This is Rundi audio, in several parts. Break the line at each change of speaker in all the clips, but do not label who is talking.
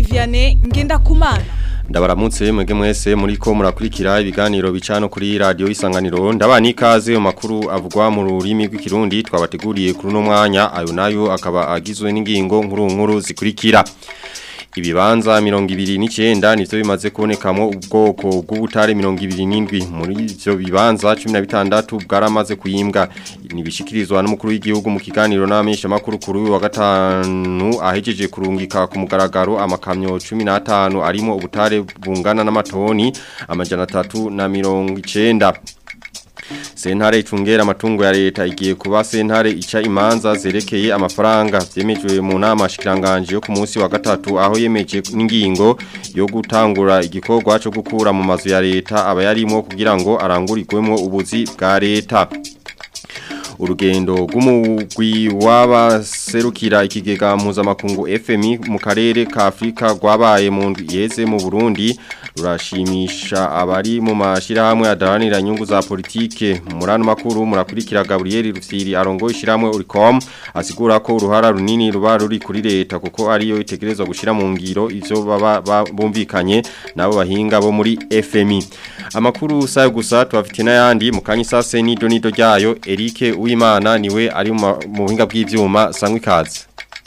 Vianney Ngendakumana
ndabaramutse mwege mwese muriko murakurikira ibiganiro bicano kuri radio isanganiro ndabani ikaze mu makuru avugwa mu rurimi rw'ikirundi twabateguriye kuri no mwanya ayo nayo akaba agizwe n'ingingo nkuru nkuru zikurikira ibibanza mirongo ibiri n'icyenda nivyo bimaze kubonekamo ubwoko bw'ubutare mirongo ibiri n'indwi muri ivyo bibanza cumi na bitandatu bwaramaze kuyimbwa nibishikirizwa n'umukuru w'igihugu mu kiganiro n'abamenyeshamakuru kuri uyu wa gatanu ahejeje kurungika ku mugaragaro amakamyo cumi n'atanu arimo ubutare bungana n'amatoni amajana atatu na mirongo icenda Sentare icungera amatungo ya leta igiye kuba sentare ica imanza zerekeye amafaranga vyemejwe mu nama shikiranganje yo ku munsi wa gatatu aho yemeje n'ingingo yo gutangura igikorwa cyo gukura mu mazu ya leta abayarimo kugira ngo arangurirwemo ubuzi bwa leta urugendo rw'umugwi w'abaserukira ikigega mpuzamakungu FMI mu karere ka Afrika rwabaye mu yeze mu Burundi rurashimisha abari mu mashirahamwe adaranira inyungu za politike murano makuru murakurikira Gabriel Rufyiri arongo ishiramwe uricom asigura ko uruhara runini ruba ruri kuri leta kuko ariyo itegerezwa gushira mu ngiro ivyo baba bumvikanye nabo bahinga bo muri FMI amakuru sayo gusa tubafite n'ayandi mu kanyisase nido nido ryayo Eric Uwimana niwe ari mu buhinga bw'ivyuma sangwa ikaze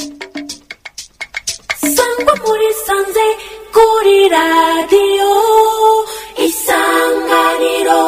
Sangwa muri sanze kuri radio isanganiro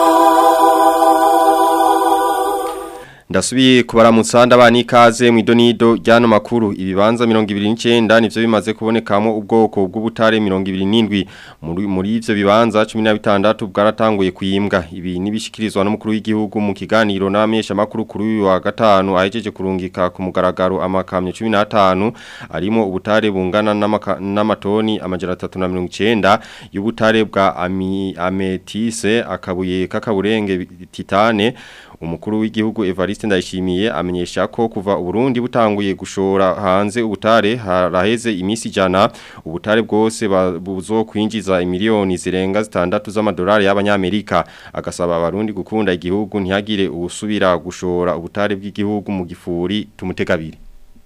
Ndasubiye kubaramutsa ndabani ikaze mu idonido ryano makuru ibibanza 29 nivyo bimaze kubonekamo ubwoko bw'ubutare 27 muri muri ivyo bibanza 16 bwaratanguye kuyimbwa ibi nibishikirizwa n'umukuru w'igihugu mu kiganiro n'abamesha makuru kuri uyu wa gatanu ahejeje kurungika ku mugaragaro amakamyo 15 arimo ubutare bungana n'amatoni amajana 390 y'ubutare bwa ami, ametise akabuye kakaburenge titane umukuru w'igihugu Evariste Ndayishimiye amenyesha ko kuva Burundi butanguye gushora hanze ubutare haraheze imisi jana ubutare bwose buzo kwinjiza imiliyoni zirenga zitandatu z'amadolari y'abanyamerika agasaba abarundi gukunda igihugu ntihagire ubusubira gushora ubutare bw'igihugu mu gifuri tumutegabiri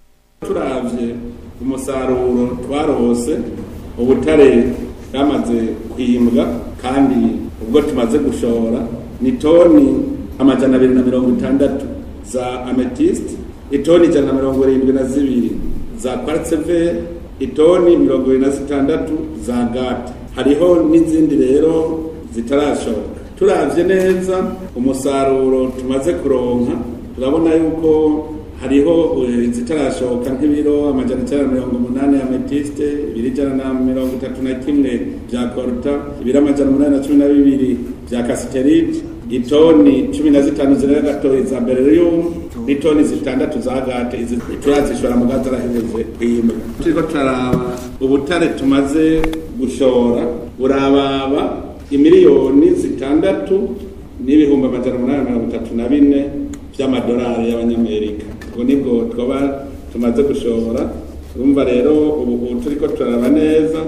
turavye umusaruro twarose ubutare bwamaze kwimbwa kandi ubwo tumaze gushora ni toni amajana abiri na mirongo itandatu za amethyst itoni ijana na mirongo irindwi na zibiri za quartzever itoni mirongo irindwi na zitandatu za gate hariho n'izindi rero zitarashoka turavye neza umusaruro tumaze kuronka turabona yuko hariho zitarashoka nk'ibiro amajana icyenda na mirongo umunani ya metiste ibiri ijana na mirongo itatu na kimwe bya koruta ibiro amajana umunani na cumi na bibiri bya kasiterite itoni cumi na zitanu zirenga gatoyi za beryllium n'itoni zitandatu za gate izi turazishora mu gaza araheze kwimba turiko turaraba ubutare tumaze gushora urababa imiliyoni zitandatu n'ibihumbi amajana umunani mirongo itatu na bine vy'amadolari y'abanyamerika ubwo nibwo twaba tumaze gushora urumva rero ubu turiko turaraba neza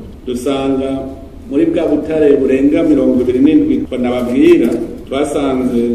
dusanga muri bwa butare burenga mirongo ibiri n'indwi nababwira twasanze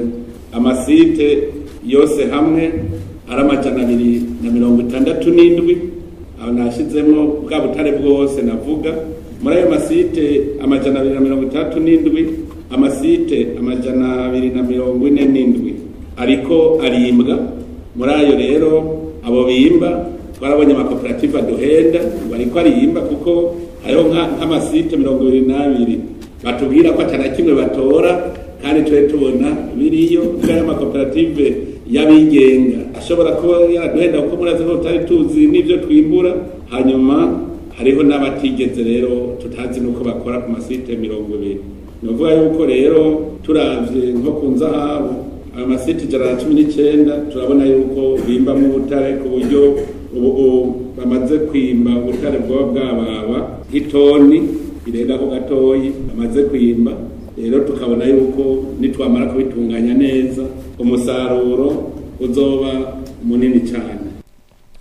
amasite yose hamwe ari amajana abiri na mirongo itandatu n'indwi aho nashyizemo bwa butare bwose navuga muri ayo masite amajana abiri na mirongo itandatu n'indwi amasite amajana abiri na mirongo ine n'indwi ariko arimbwa muri ayo rero abo bimba twarabonye amakoperative aduhenda bariko ariyimba kuko hariho nk'amasite mirongo ibiri n'abiri batubwira ko atana kimwe batora kandi tube tubona biriyo kandi amakoperative y'abigenga ashobora kuba yaraduhenda kuko murazi ko tutari tuzi n'ibyo twimbura hanyuma hariho n'abatigeze rero tutazi n'uko bakora ku masite mirongo ibiri ni ukuvuga yuko rero turavye nko ku nzahabu ayo masite ijana na cumi n'icyenda turabona yuko bimbamo ubutare ku buryo ubu bamaze kwimba ubutare bwaba bwababa nk'itoni irenga ko gatoyi bamaze kwimba rero tukabona yuko nitwamara kubitunganya neza umusaruro uzoba munini cyane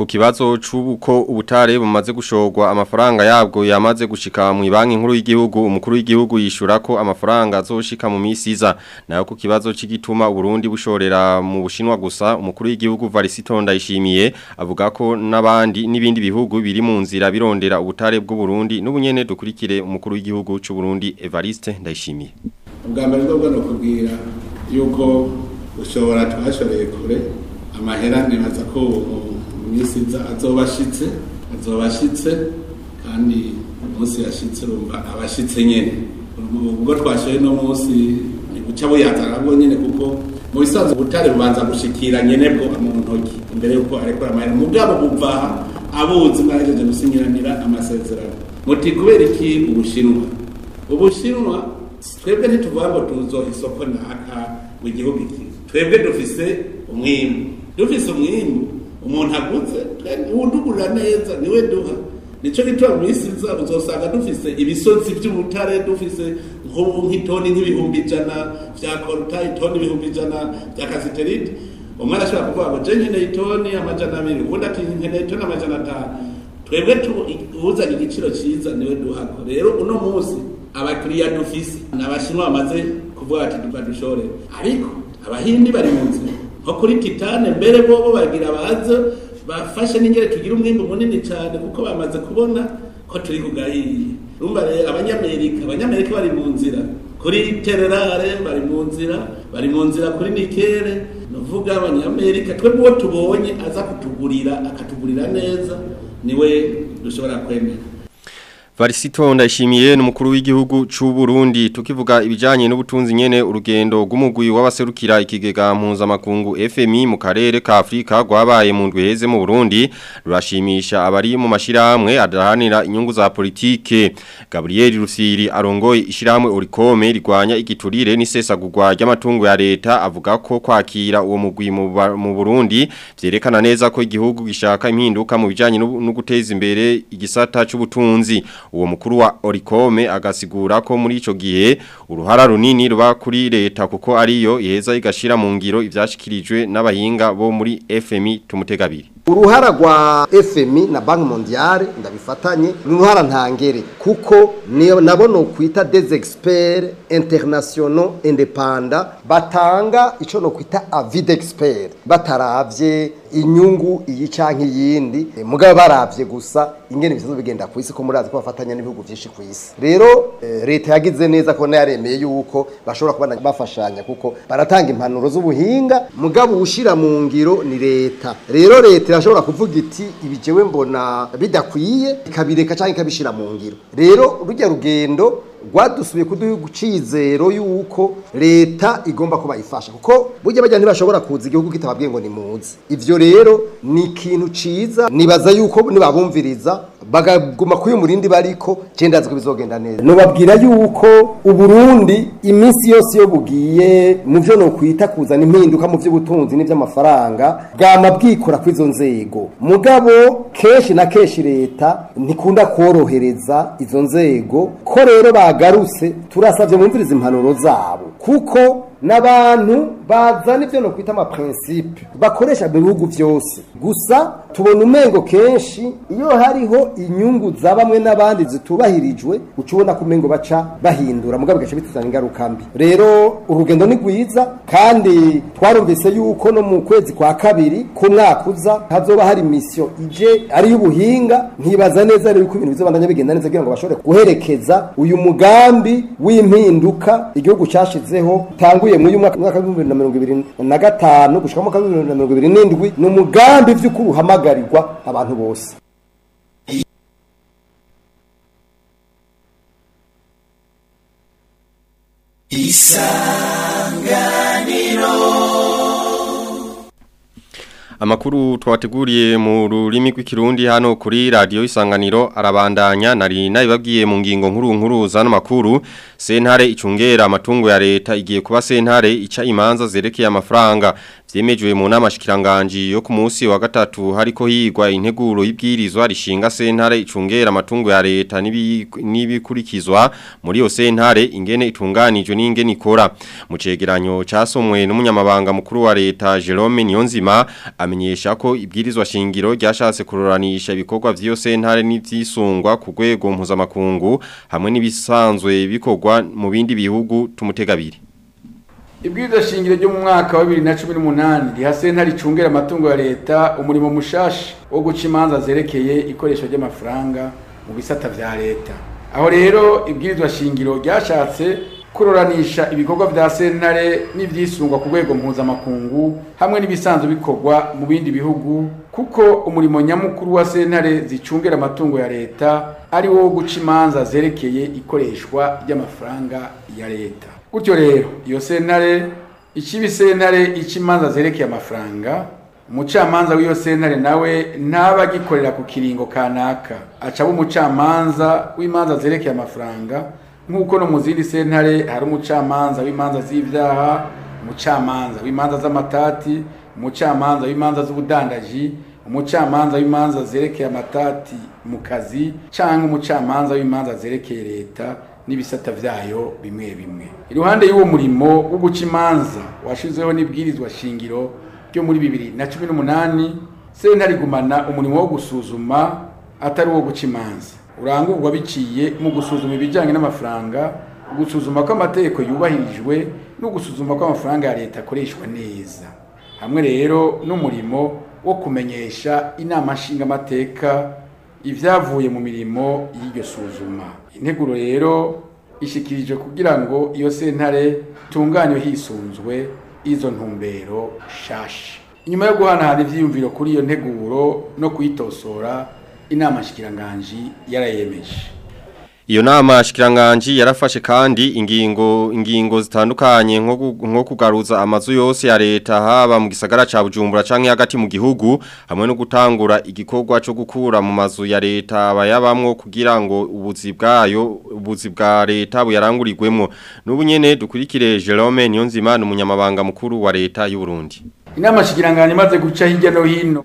ku kibazo c'uko ubutare bumaze gushorwa amafaranga yabwo yamaze gushika mu banki nkuru y'igihugu umukuru w'igihugu yishura ko amafaranga azoshika mu misi iza nayo ku kibazo c'igituma Burundi bushorera mu bushinwa gusa umukuru w'igihugu Varisito ndayishimiye avuga ko nabandi n'ibindi bihugu biri mu nzira birondera ubutare bw'u Burundi n'ubunyene dukurikire umukuru w'igihugu c'u Burundi Evariste ndayishimiye
ubwa mbere bwo bwo kubwira yuko ushobora twashoreye kure amahera nibaza ko mu minsi iza azoba ashitse azoba ashitse kandi umunsi yashitse urumva abashitse nyene ubwo twashoye no munsi guca buyazana bwo nyene kuko mu bisanzwe ubutare bubanza gushikira nyene bwo mu ntoki imbere yuko arekura amahera mugabo buva abuzi mwahejeje gusinyiranira amasezerano muti kubera iki ubushinwa ubushinwa twebwe ntituvuga ngo tuzo isoko naka mu gihugu iki twebwe dufise umwimbu dufise umwimbu umuntu aguze uwudugurira neza niwe duha nico gituma mu isi iza uzosanga dufise ibisozi by'ubutare dufise nk'itoni nk'ibihumbi ijana vya koruta itoni ibihumbi ijana vya kasiterite umwe arashobora kuvuga ngo je nkeneye itoni amajana abiri uwundi ati nkeneye itoni amajana atanu twebwe uzanye igiciro cyiza niwe duhako rero uno munsi abakiriya dufise ni abashinwa bamaze kuvuga ati duka dushore ariko abahindi bari mu nzira nko kuri titane mbere bobo bagira baze bafashe n'ingere tugira umwimbu munini cyane kuko bamaze kubona ko turi kugahiye urumva rero abanyamerika abanyamerika bari mu nzira kuri tererare bari mu nzira bari mu nzira kuri nikere nuvuga abanyamerika twebwe uwo tubonye aza kutugurira akatugurira neza niwe dushobora kwemera
Varisito ndashimiye n'umukuru w'igihugu c'u Burundi tukivuga ibijanye n'ubutunzi nyene urugendo rw'umugwi w'abaserukira ikigega mpuzamakungu FMI mu karere ka Afrika gwabaye mu ndwi heze mu Burundi rurashimisha abari mu mashiramwe adahanira inyungu za politike Gabriel Rusiri arongoye ishiramwe Orikome rigwanya igiturire n'isesagurwa ry'amatungo ya leta avuga ko kwakira uwo mugwi mu Burundi vyerekana neza ko igihugu gishaka impinduka mu bijanye no guteza imbere igisata c'ubutunzi uwo mukuru wa Orikome agasigura ko muri ico gihe uruhara runini ruba kuri leta kuko ariyo iheza igashira mu ngiro ivyashikirijwe n'abahinga bo muri FMI tumutegabiri
uruhara rwa FMI na Banki Mondiale ndabifatanye uruhara ntangere kuko nabo no kwita des experts internationaux indépendants batanga ico no kwita avis d'expert bataravye inyungu iyi canke yindi mugabo baravye gusa ingene bisazo bigenda ku isi ko murazi ko bafatanya n'ibihugu byinshi ku isi rero leta yagize neza ko yaremeye yuko bashobora kuba bafashanya kuko baratanga impanuro z'ubuhinga mugabo ushira mu ngiro ni leta rero leta irashobora kuvuga iti ibijewe mbona bidakwiye ikabireka canke ikabishira mu ngiro rero rujya rugendo rwadusubiye kuduha icizero yuko leta igomba kuba ifasha kuko burya bajya ntibashobora kuza igihugu kitababwiye ngo ni muzi ivyo rero ni ikintu ciza nibaza yuko nibabumviriza bagaguma kuyo murindi bariko cenda ko bizogenda neza nobabwira yuko uburundi iminsi yose yo bugiye mu vyo no kwita kuzana impinduka mu vy'ubutunzi n'ivy'amafaranga bwama bwikora kw'izo nzego mugabo kenshi na kenshi leta ntikunda korohereza izo nzego ko rero bagarutse turasavye mumviriza impanuro zabo kuko n'abantu bazana ivyo no kwita ama principe bakoresha mu bihugu vyose gusa tubona umengo kenshi iyo hariho inyungu za bamwe n'abandi zitubahirijwe ucubona ko umengo baca bahindura mugabo bigaca bituzana ingaruka mbi rero urugendo ni rwiza kandi twarumvise yuko no mu kwezi kwa kabiri k'umwaka uza hazoba hari misiyo ije ari y'ubuhinga ntibaza neza rero ko ibintu bizobandanya bigenda neza kugira ngo bashobore guherekeza uyu mugambi w'impinduka igihugu cashizeho tanguye mu mwaka mwaka wa 2025 gushika mu mwaka wa 2027 ni umugambi vy'ukuri uhamagarirwa abantu bose
Amakuru twateguriye mu rurimi rw'ikirundi hano kuri radio isanganiro arabandanya nari nabibabwiye mu ngingo nkuru nkuru zano makuru sentare icungera amatungo ya leta igiye kuba sentare ica imanza zerekeye amafaranga vyemejwe mu nama shikiranganje yo ku munsi wa gatatu hariko higwa integuro y'ibwirizwa rishinga sentare icungera amatungo ya leta n'ibi- n'ibikurikizwa muri yo sentare ingene itunganijwe n'ingene ikora mu cegeranyo casomwe n'umunyamabanga mukuru wa leta Jerome Niyonzima amenyesha ko ibwirizwa shingiro ryashatse kururanisha ibikorwa vy'iyo sentare n'ivyisungwa ku rwego mpuzamakungu hamwe n'ibisanzwe bikorwa mu bindi bihugu tumutegabiri
Ibwirizwa shingiro ryo mu mwaka wa 2018 riha sentare icungera amatungo ya leta umurimo mushasha wo guca imanza zerekeye ikoresho ry'amafaranga mu bisata vya leta. Aho rero ibwirizwa shingiro ryashatse kurораnisha ibikorwa vya sentare n'ivyisungwa ku rwego mpuzamakungu hamwe n'ibisanzwe bikorwa mu bindi bihugu kuko umurimo nyamukuru wa sentare zicungera amatungo ya leta ari wo guca imanza zerekeye ikoreshwa ry'amafaranga ya leta. Gutyo rero iyo sentare ikibi sentare ica imanza zerekeye amafaranga umucamanza w'iyo sentare nawe ntaba agikorera ku kiringo kanaka aca aba umucamanza w'imanza zerekeye amafaranga nk'uko no mu zindi sentare hari umucamanza w'imanza z'ivyaha umucamanza w'imanza z'amatati umucamanza w'imanza z'ubudandaji umucamanza w'imanza zerekeye amatati mu kazi canke umucamanza w'imanza zerekeye leta n'ibisata vyayo bimwe bimwe iruhande y'uwo murimo wo guca imanza washizeho n'ibwirizwa shingiro ryo muri bibiri na cumi n'umunani sentare igumana umurimo wo gusuzuma atari uwo guca imanza urangurwa biciye mu gusuzuma ibijyanye n'amafaranga gusuzuma ko amategeko yubahirijwe no gusuzuma ko amafaranga ya leta akoreshwa neza hamwe rero n'umurimo wo kumenyesha inama nshingamateka ibyavuye mu mirimo y'iryo suzuma integuro rero ishyikirijwe kugira ngo iyo sentare itunganywe hisunzwe izo ntumbero shashi inyuma yo guhanahana ivyiyumviro kuri iyo nteguro no kuyitosora inama nshikiranganji yarayemeje
Iyo nama shikiranganji yarafashe kandi ingingo ingingo zitandukanye nko gu- nko kugaruza amazu yose ya leta haba mu gisagara ca Bujumbura canke hagati mu gihugu hamwe no gutangura igikorwa cyo gukura mu mazu ya leta abayabamwo kugira ngo ubuzi bwayo ubuzi bwa leta buyarangurirwemo n'ubu nyene dukurikire Jerome Niyonzima n'umunyamabanga mukuru wa leta y'u Burundi
inama nshikiranganji imaze guca hirya no hino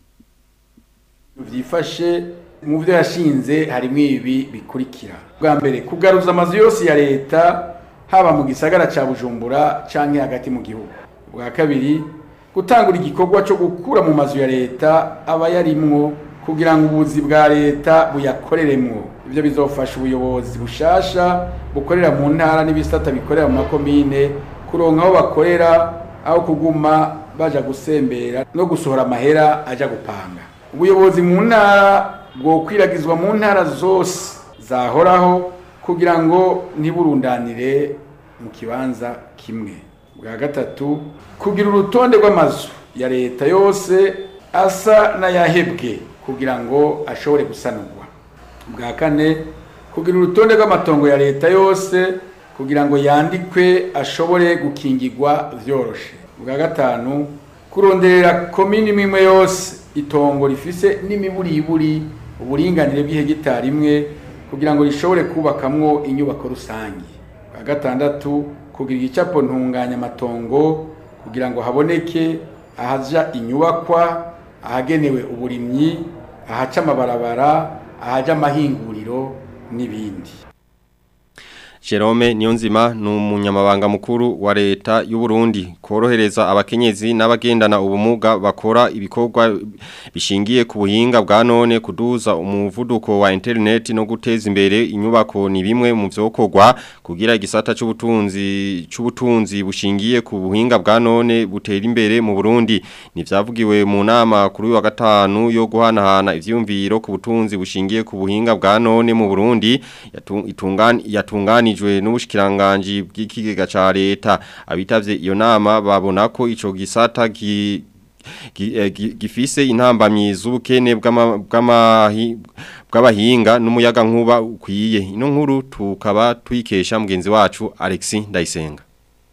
vyifashe mu byo yashinze harimo ibi bikurikira bwa mbere kugaruza amazu yose ya leta haba mu gisagara ca bujumbura canke hagati mu gihugu bwa kabiri gutangura igikorwa cyo gukura mu mazu ya leta aba yarimwo kugira ngo ubuzi bwa leta buyakoreremwo ibyo bizofasha ubuyobozi bushasha bukorera mu ntara n'ibisata bikorera mu makomine kuronka aho bakorera aho kuguma baja gusembera no gusohora amahera aja gupanga ubuyobozi mu ntara bwokwiragizwa mu ntara zose zahoraho kugira ngo ntiburundanire mu kibanza kimwe bwa gatatu kugira urutonde rw'amazu ya leta yose asa n'ayahebwe kugira ngo ashobore gusanurwa bwa kane kugira urutonde rw'amatongo ya leta yose kugira ngo yandikwe ashobore gukingirwa vyoroshe bwa gatanu kuronderera komini imwe yose itongo rifise n'imiburiburi uburinganire bw'ihegitari imwe kugira ngo rishobore kubakamwo inyubako rusange bwa gatandatu kugira igicapo ntunganya amatongo kugira ngo haboneke ahaja inyubakwa ahagenewe uburimyi ahaca amabarabara ahaja amahinguriro n'ibindi
Jerome Niyonzima ni umunyamabanga mukuru wa leta y'u Burundi korohereza abakenyezi n'abagendana ubumuga bakora ibikorwa bishingiye ku buhinga bwa none kuduza umuvuduko wa internet no guteza imbere inyubako ni bimwe mu vyokorwa kugira igisata c'ubutunzi c'ubutunzi bushingiye ku buhinga bwa none butera imbere mu Burundi nivyavugiwe mu nama kuri uyu wa gatanu yo guhanahana ivyumviro ku butunzi bushingiye ku buhinga bwa none mu Burundi yatu- itungani yatunganijwe n'ubushikiranganje bw'ikigega ca leta abitavye iyo nama babona ko ico gisata gi gi- eh, gi- gifise intambamyi z'ubukene bw'ama- bw'amahi- bw'abahinga n'umuyaga nkuba ukwiye ino nkuru tukaba tuyikesha mugenzi wacu Alexis Ndayisenga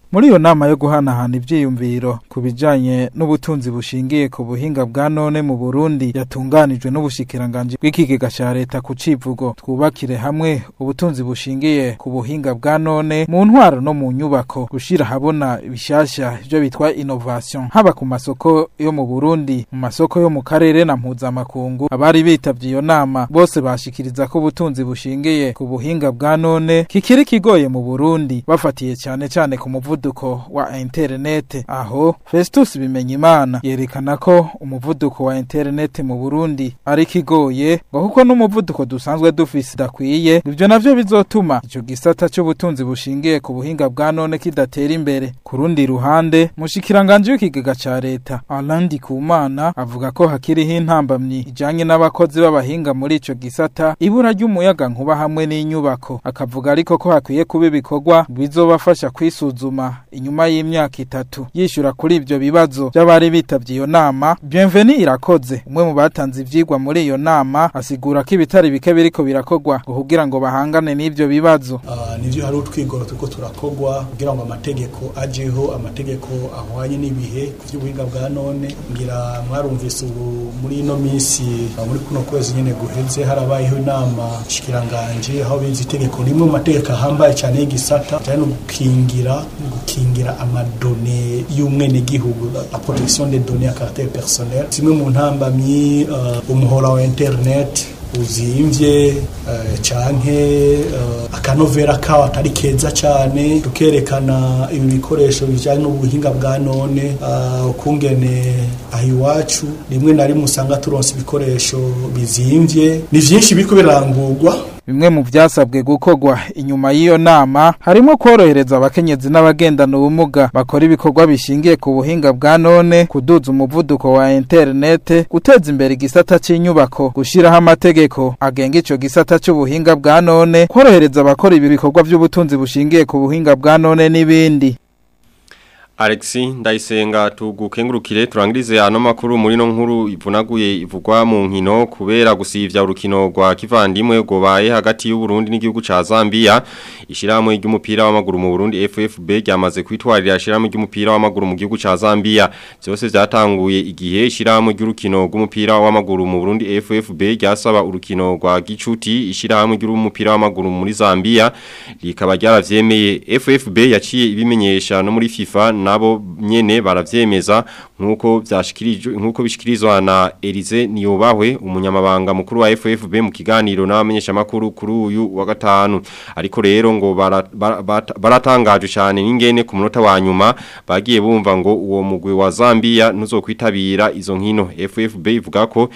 muri iyo nama yo guhanahana ivyiyumviro ku bijanye n'ubutunzi bushingiye ku buhinga bwa none mu Burundi yatunganijwe n'ubushikiranganje bw'ikigega ca leta ku civugo twubakire hamwe ubutunzi bushingiye ku buhinga bwa none mu ntwaro no mu nyubako gushira habona bishasha ivyo bitwa innovation haba ku masoko yo mu Burundi mu masoko yo mu karere na mpuzamakungu abari bitavye iyo nama bose bashikiriza ko ubutunzi bushingiye ku buhinga bwa none kikiri kigoye mu Burundi bafatiye cyane cyane ku muvuduko wa internet aho Festus Bimenyimana yerekana ko umuvuduko wa internet mu Burundi ari kigoye ngo kuko n'umuvuduko dusanzwe dufise dakwiye ivyo navyo bizotuma ico gisata cy'ubutunzi bushingiye ku buhinga bwa none kidatera imbere ku rundi ruhande mushikiranganje w'ikigega ca leta Alain Kumana avuga ko hakiriho intambamyi ijanye n'abakozi b'abahinga muri ico gisata ibura ry'umuyaga nkuba hamwe n'inyubako akavuga ariko ko hakwiye kuba ibikorwa bizobafasha kwisuzuma inyuma y'imyaka itatu yishura kuri ivyo bibazo by'abari bitavye iyo nama Bienveni irakoze umwe mu batanze ivyigwa muri iyo nama asigura ko ibitari bike biriko birakorwa ngo kugira ngo bahangane n'ivyo bibazo
Ah, nivyo hari utwigoro turiko turakogwa kugira ngo amategeko ajeho amategeko ahwanye n'ibihe ku vy'ubuhinga bwa none ngira mwarumvise ubu muri ino minsi ah, muri kuno kwezi nyene guheze harabayeho inama shikiranganje aho bize itegeko rimwe mu mategeko ahambaye cyane y'igisata cyane no gukingira gukingira amadone y'umwenegihugu la protection des données à caractère personnel zimwe mu ntambamyi ah, umuhora wa internet uzimvye uh, canke uh, akanovera kawo atari keza cane tukerekana ibi bikoresho bijanye n'ubuhinga bwa none uh, ukungene aho iwacu rimwe na rimwe usanga turonse ibikoresho bizimvye ni vyinshi biriko birangurwa
bimwe mu vyasabwe gukorwa inyuma y'iyo nama harimo korohereza abakenyezi n'abagendana ubumuga bakora ibikorwa bishingiye ku buhinga bwa none kuduza umuvuduko wa internet guteza imbere igisata c'inyubako gushiraho amategeko agenga ico gisata c'ubuhinga bwa none korohereza abakora ibi bikorwa vy'ubutunzi bushingiye ku buhinga bwa none n'ibindi
Alexi ndayisenga tugukengurukire turangirize ano makuru muri no nkuru ivunaguye ivugwa mu nkino kubera gusivya urukino rwa kivandimwe gobaye hagati y'u Burundi n'igihugu ca Zambia ishiramwe ry'umupira w'amaguru mu Burundi FFB ryamaze kwitwarira ishiramwe ry'umupira w'amaguru mu gihugu ca Zambia byose byatanguye igihe ishiramwe ry'urukino rw'umupira w'amaguru mu Burundi FFB ryasaba urukino rwa gicuti ishiramwe ry'umupira w'amaguru muri Zambia rikaba ryaravyemeye FFB yaciye ibimenyesha no muri FIFA nabo nyene baravyemeza nkuko byashikirijwe nkuko bishikirizwa na Elize Niyobahwe umunyamabanga mukuru wa FFB mu kiganiro n'abamenyesha makuru kuri uyu wa gatanu ariko rero ngo baratangaje cyane n'ingene ku munota wa nyuma bagiye bumva ngo uwo mugwi wa Zambia ntuzokwitabira izo nkino FFB ivuga ko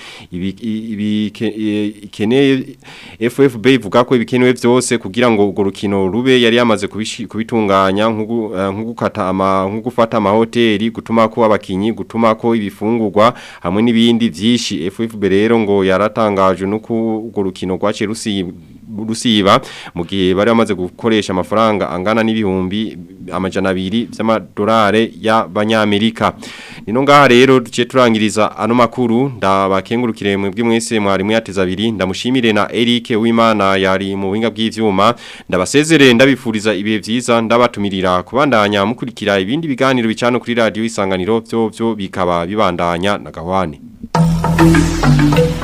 ibikeneye FFB ivuga ko ibikenewe byose kugira ngo urwo rukino rube yari yamaze kubitunganya nko gukata ama nko gufata amahoteli gutuma ko abakinyi gutuma ko ibifungurwa hamwe n'ibindi byinshi FFB rero ngo yaratangaje nuko urwo rukino rwace rusiba mu gihe bari bamaze gukoresha amafaranga angana n'ibihumbi amajana abiri by'amadolari y'abanyamerika nino ngaha rero duciye turangiriza ano makuru ndabakengurukire mwebwe mwese mwari muyateza abiri ndamushimire na Eric Wimana yari mu buhinga bw'ivyuma ndabasezere ndabifuriza ibihe vyiza ndabatumirira kubandanya mukurikira ibindi biganiro bicano kuri radio isanganiro byo byo bikaba bibandanya na gahwane